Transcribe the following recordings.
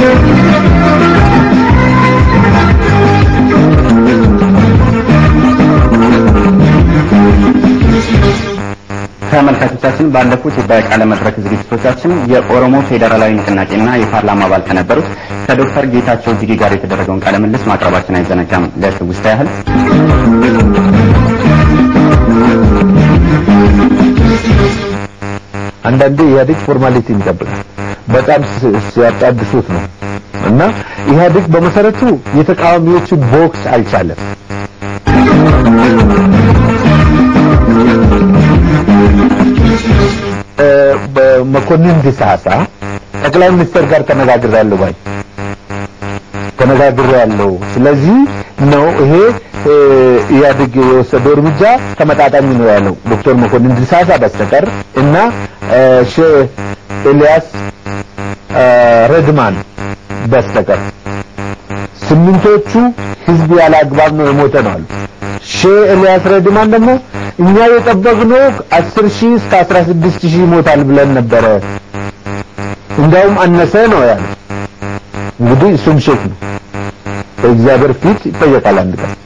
ተመልካቾቻችን ባለፉት በቃለ መድረክ ዝግጅቶቻችን የኦሮሞ ፌዴራላዊ ንቅናቄና የፓርላማ አባል ከነበሩት ከዶክተር ጌታቸው ጅጊ ጋር የተደረገውን ቃለ ምልልስ ማቅረባችን አይዘነጋም። ለትውስታ ያህል አንዳንዴ ኢህአዴግ ፎርማሊቲ ይጠብቃል። በጣም ሲያጣድሱት ነው እና ኢህአዴግ በመሰረቱ የተቃዋሚዎችን ቦክስ አልቻለም። በመኮንን ዲሳሳ ጠቅላይ ሚኒስትር ጋር ተነጋግሬያለሁ ባይ ተነጋግሬያለሁ። ስለዚህ ነው ይሄ ኢህአዴግ የወሰደው እርምጃ ተመጣጣኝ ነው ያለው ዶክተር መኮንን ዲሳሳ በስተቀር እና ሼህ ኤልያስ ረድማን በስተቀር ስምንቶቹ ህዝብ ያለ አግባብ ነው የሞተ ነው አሉ። ሼህ ኤልያስ ረድማን ደግሞ እኛ የጠበቅነው 10 ሺህ እስከ 16 ሺህ ይሞታል ብለን ነበረ፣ እንዳውም አነሰ ነው ያለው። እንግዲህ እሱም ሼክ ነው፣ በእግዚአብሔር ፊት ይጠየቃል አንድ ቀን።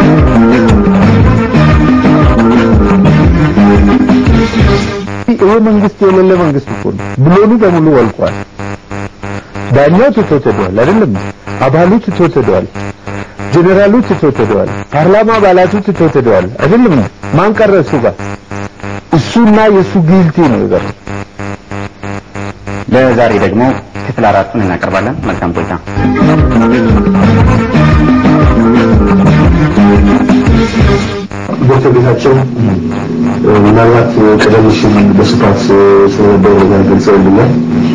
ይሄ መንግስት የሌለ መንግስት እኮ ነው። ብሎኑ በሙሉ ወልቋል። ዳኛው ትቶት ሄደዋል አይደለም? አባሉ ትቶት ሄደዋል። ጄኔራሉ ትቶት ሄደዋል። ፓርላማ አባላቱ ትቶት ሄደዋል አይደለም? ማን ቀረ እሱ ጋር? እሱና የእሱ ጊልቲ ነው የቀረው። ለዛሬ ደግሞ ክፍል አራቱን እናቀርባለን። መልካም ቆይታ። ዶክተር ጌታቸው ምናልባት ቀደም ሲል በስፋት ስለነበረ ነገር ገልጸውልኛል።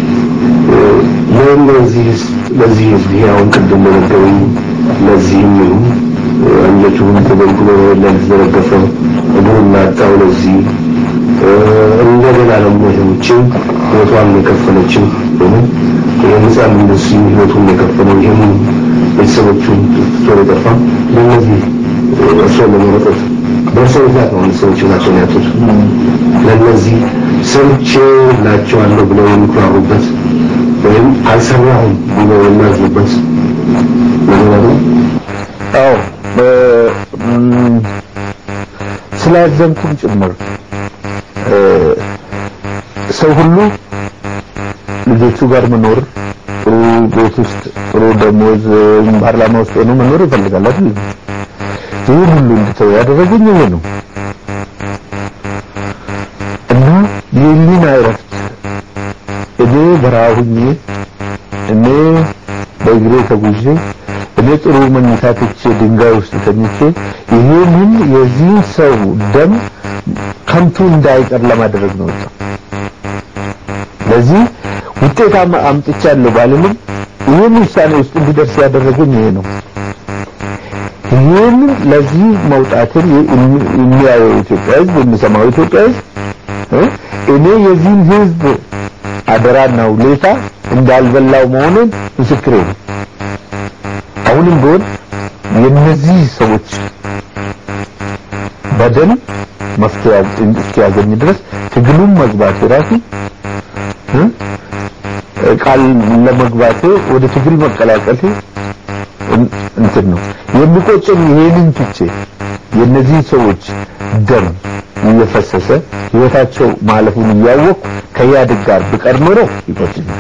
ለዚህ ለዚህ ህዝብ ይሄ አሁን ቅድም በነገሩኝ ለዚህም ይሁን አንጀቱን ተበልግሎ ለተዘረገፈው እግሩን ላጣው ለዚህ እንደገና ደግሞ ይህችን ህይወቷን የከፈለችው ይህን የህፃን እንደዚህ ህይወቱን የከፈለው ይህን ቤተሰቦቹን ትቶ የጠፋ ለእነዚህ እርስዎን ለመረጠት በእርሶ ምክንያት ነው ሰዎች ህይወታቸውን ያጡት። ለእነዚህ ሰርቼ ላቸዋለሁ ብለው የሚኩራሩበት ወይም አልሰራሁም ብለው የሚያዝኑበት ነገር ነው። አዎ ስላዘንኩም ጭምር ሰው ሁሉ ልጆቹ ጋር መኖር ጥሩ ቤት ውስጥ ጥሩ ደሞዝ ፓርላማ ውስጥ ሆኖ መኖር ይፈልጋል አይደል? ይህን ሁሉ እንድተው ያደረገኝ ይሄ ነው እና የህሊና እረፍት እኔ በረሃ ሁኜ እኔ በእግሬ ተጉዤ እኔ ጥሩ መኝታ ትቼ ድንጋይ ውስጥ ተኝቼ ይሄንን የዚህ ሰው ደም ከንቱ እንዳይቀር ለማድረግ ነው ወጣ። ለዚህ ውጤት አምጥቻለሁ ባልልም ይህን ውሳኔ ውስጥ እንዲደርስ ያደረገኝ ይሄ ነው። ይህን ለዚህ መውጣትን የሚያየው ኢትዮጵያ ህዝብ የሚሰማው ኢትዮጵያ ህዝብ እኔ የዚህን ህዝብ አደራና ውለታ እንዳልበላው መሆኑን ምስክሬ ነው። አሁንም ቢሆን የነዚህ ሰዎች በደል መፍትሄ እስኪያገኝ ድረስ ትግሉም መግባት ራሱ ቃል ለመግባቴ ወደ ትግል መቀላቀል እንትን ነው የሚቆጨኝ። ይሄንን ትቼ የነዚህ ሰዎች ደም እየፈሰሰ ህይወታቸው ማለፉን እያወቅሁ ከኢህአዴግ ጋር ብቀር ኖሮ ይቆጨኛል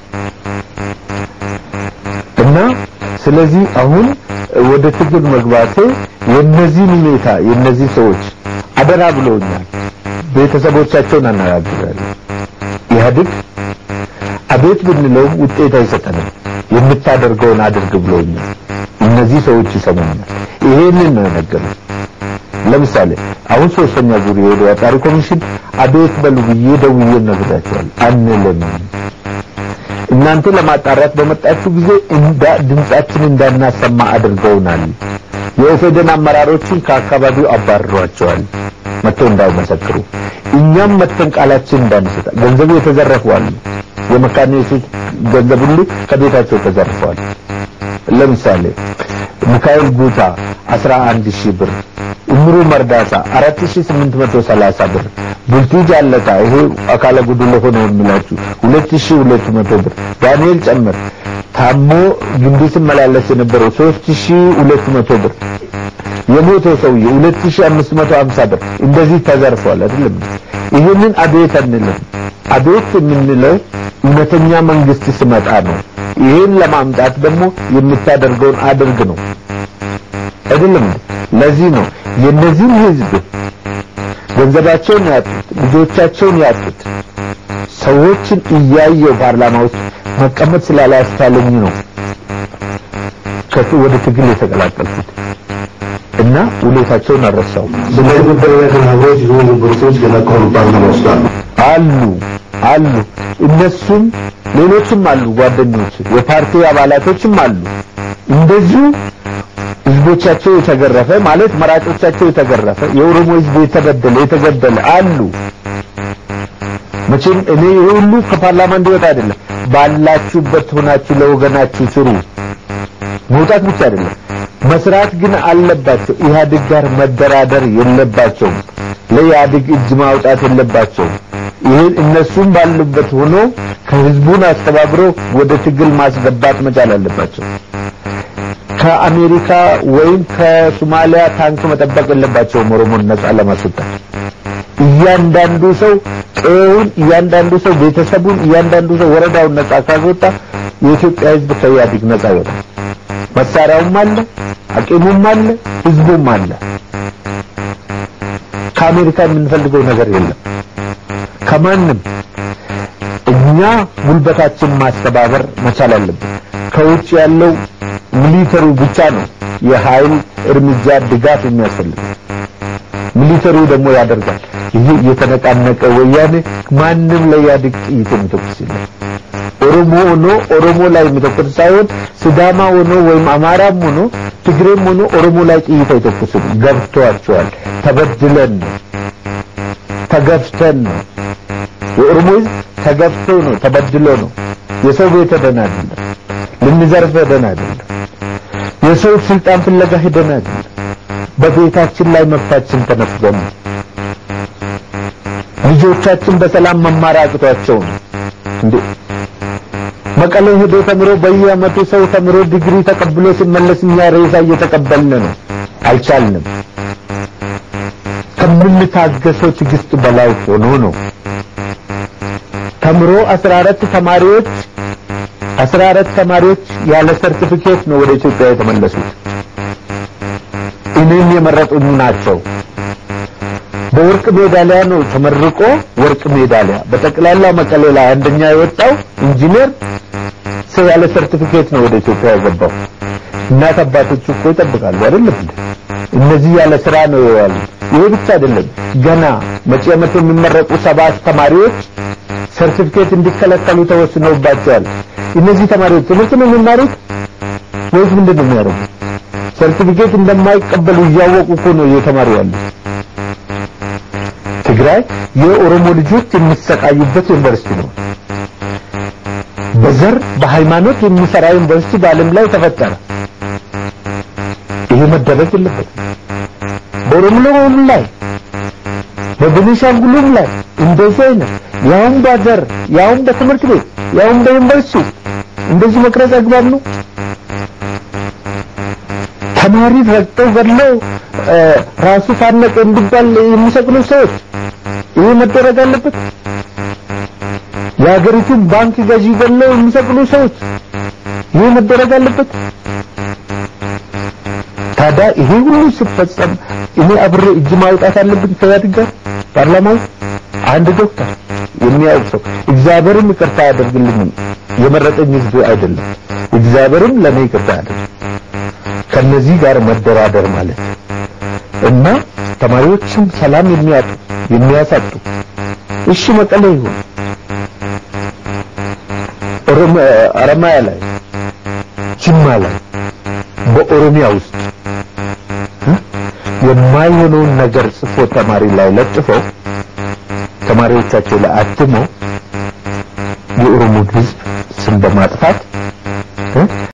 እና ስለዚህ አሁን ወደ ትግል መግባቴ የነዚህን ሁኔታ የነዚህ ሰዎች አደራ ብለውኛል። ቤተሰቦቻቸውን አነጋግራለሁ። ኢህአዴግ አቤት ብንለውም ውጤት አይሰጠንም፣ የምታደርገውን አድርግ ብለውኛል። እነዚህ ሰዎች ይሰሙኛል። ይሄንን ነው የነገሩት። ለምሳሌ አሁን ሶስተኛ ዙር የሄደው አጣሪ ኮሚሽን አቤት በሉ ብዬ ደውዬ ነግራቸዋል። አንልም እናንተ ለማጣራት በመጣችሁ ጊዜ እንዳ ድምጻችን እንዳናሰማ አድርገውናል። የኦፌደን አመራሮችን ከአካባቢው አባርሯቸዋል መጥተው እንዳይመሰክሩ። እኛም መጥተን ቃላችን እንዳንሰጥ ገንዘቡ የተዘረፉ አሉ። የመካነ ኢየሱስ ገንዘብ ሁሉ ከቤታቸው ተዘርፈዋል። ለምሳሌ ሚካኤል ጉታ 11 ሺህ ብር፣ እምሩ መርዳሳ 4830 ብር፣ ቡልቲ ጃለታ ይሄ አካለ ጉዱለ ሆነ የሚላችሁ 2200 ብር፣ ዳንኤል ጨምር ታሞ ግንቢ ሲመላለስ የነበረው 3200 ብር የሞተው ሰውዬ 2550 ብር እንደዚህ ተዘርፏል አይደለም ይህንን አቤት አንልም አቤት የምንለው እውነተኛ መንግስት ስመጣ ነው ይህን ለማምጣት ደግሞ የምታደርገውን አድርግ ነው አይደለም ለዚህ ነው የነዚህን ህዝብ ገንዘባቸውን ያጡት ልጆቻቸውን ያጡት ሰዎችን እያየው ፓርላማ ውስጥ መቀመጥ ስላላስቻለኝ ነው ከቱ ወደ ትግል የተቀላቀልኩት እና ውለታቸውን አረሳው ስለዚህ ጉዳይ ተናግሮች ብዙ የነበሩ ሰዎች ገና ከሆኑ ፓርላማ ውስጥ አሉ አሉ አሉ እነሱም ሌሎችም አሉ ጓደኞች የፓርቲ አባላቶችም አሉ እንደዚሁ ህዝቦቻቸው የተገረፈ ማለት መራጮቻቸው የተገረፈ የኦሮሞ ህዝብ የተበደለ የተገደለ አሉ መቼም እኔ ይሄ ሁሉ ከፓርላማ እንዲወጣ አይደለም ባላችሁበት ሆናችሁ ለወገናችሁ ስሩ መውጣት ብቻ አይደለም መስራት ግን አለባቸው ኢህአዴግ ጋር መደራደር የለባቸውም ለኢህአዴግ እጅ ማውጣት የለባቸውም ይህን እነሱም ባሉበት ሆኖ ከህዝቡን አስተባብሮ ወደ ትግል ማስገባት መቻል አለባቸው ከአሜሪካ ወይም ከሶማሊያ ታንክ መጠበቅ የለባቸውም ኦሮሞን ነጻ ለማስወጣት እያንዳንዱ ሰው ቀውን እያንዳንዱ ሰው ቤተሰቡን እያንዳንዱ ሰው ወረዳውን ነጻ ካስወጣ የኢትዮጵያ ህዝብ ከኢህአዴግ ነጻ ይወጣል መሳሪያውም አለ አቂሙም አለ ህዝቡም አለ ከአሜሪካ የምንፈልገው ነገር የለም ከማንም እኛ ጉልበታችን ማስተባበር መቻል አለብን ከውጭ ያለው ሚሊተሩ ብቻ ነው የኃይል እርምጃ ድጋፍ የሚያስፈልገው ሚሊተሩ ደግሞ ያደርጋል ይህ የተነቃነቀ ወያኔ ማንም ለኢህአዴግ ጥይት የሚተኩስ የለም ኦሮሞ ሆኖ ኦሮሞ ላይ የሚተኩስ ሳይሆን ስዳማ ሆኖ ወይም አማራም ሆኖ ትግሬም ሆኖ ኦሮሞ ላይ ጥይት አይተኩስም ገብቷቸዋል ተበድለን ነው ተገፍተን ነው የኦሮሞ ህዝብ ተገፍቶ ነው ተበድሎ ነው የሰው ቤት ሄደን አይደለም ልንዘርፍ ሄደን አይደለም የሰው ስልጣን ፍለጋ ሄደን አይደለም በቤታችን ላይ መብታችን ተነፍገን ነው ልጆቻችን በሰላም መማር አቅቷቸው ነው እንዴ መቀሌ ሄዶ ተምሮ በየአመቱ ሰው ተምሮ ዲግሪ ተቀብሎ ሲመለስ እኛ ሬሳ እየተቀበልን ነው አልቻልንም ከምንታገሰው ትግስት በላይ ሆኖ ነው ተምሮ 14 ተማሪዎች 14 ተማሪዎች ያለ ሰርቲፊኬት ነው ወደ ኢትዮጵያ የተመለሱት እኔን የመረጡኝ ናቸው በወርቅ ሜዳሊያ ነው ተመርቆ ወርቅ ሜዳሊያ በጠቅላላ መቀሌ ላይ አንደኛ የወጣው ኢንጂነር ሰው ያለ ሰርቲፊኬት ነው ወደ ኢትዮጵያ የገባው እናት አባቶቹ እኮ ይጠብቃሉ አይደለም እንዴ እነዚህ ያለ ስራ ነው የዋሉ ይሄ ብቻ አይደለም ገና መጪ ዓመት የሚመረቁ ሰባት ተማሪዎች ሰርቲፊኬት እንዲከለከሉ ተወስኖባቸዋል እነዚህ ተማሪዎች ትምህርት ነው የሚማሩት ወይስ ምንድን ነው የሚያደርጉት ሰርቲፊኬት እንደማይቀበሉ እያወቁ እኮ ነው እየተማሩ ያሉት ትግራይ የኦሮሞ ልጆች የሚሰቃዩበት ዩኒቨርሲቲ ነው በዘር በሃይማኖት የሚሰራ ዩኒቨርሲቲ በዓለም ላይ ተፈጠረ ይሄ መደረግ የለበትም በኦሮሞም ላይ በቤኒሻንጉልም ላይ እንደዚህ አይነት ያውም በዘር ያውም በትምህርት ቤት ያውም በዩኒቨርሲቲ እንደዚህ መቅረጽ አግባብ ነው ተማሪ ረግጠው ገድለው ራሱ ታነቀ እንዲባል የሚሰቅሉ ሰዎች ይሄ መደረግ አለበት የሀገሪቱን ባንክ ገዢ ገድለው የሚሰቅሉ ሰዎች ይሄ መደረግ አለበት ታዲያ ይሄ ሁሉ ሲፈጸም እኔ አብሬ እጅ ማውጣት አለብኝ ከኢህአዴግ ጋር ፓርላማ አንድ ዶክተር የሚያውቅ ሰው እግዚአብሔርም ይቅርታ ያደርግልኝም የመረጠኝ ህዝብ አይደለም እግዚአብሔርም ለኔ ይቅርታ ያደርግ ከነዚህ ጋር መደራደር ማለት እና ተማሪዎችም ሰላም የሚያጡ የሚያሳጡ እሺ መቀሌ ይሁን አረማያ ላይ ጅማ ላይ በኦሮሚያ ውስጥ የማይሆነውን ነገር ጽፎ ተማሪ ላይ ለጥፈው ተማሪዎቻቸው ላይ አትመው የኦሮሞ ህዝብ ስም በማጥፋት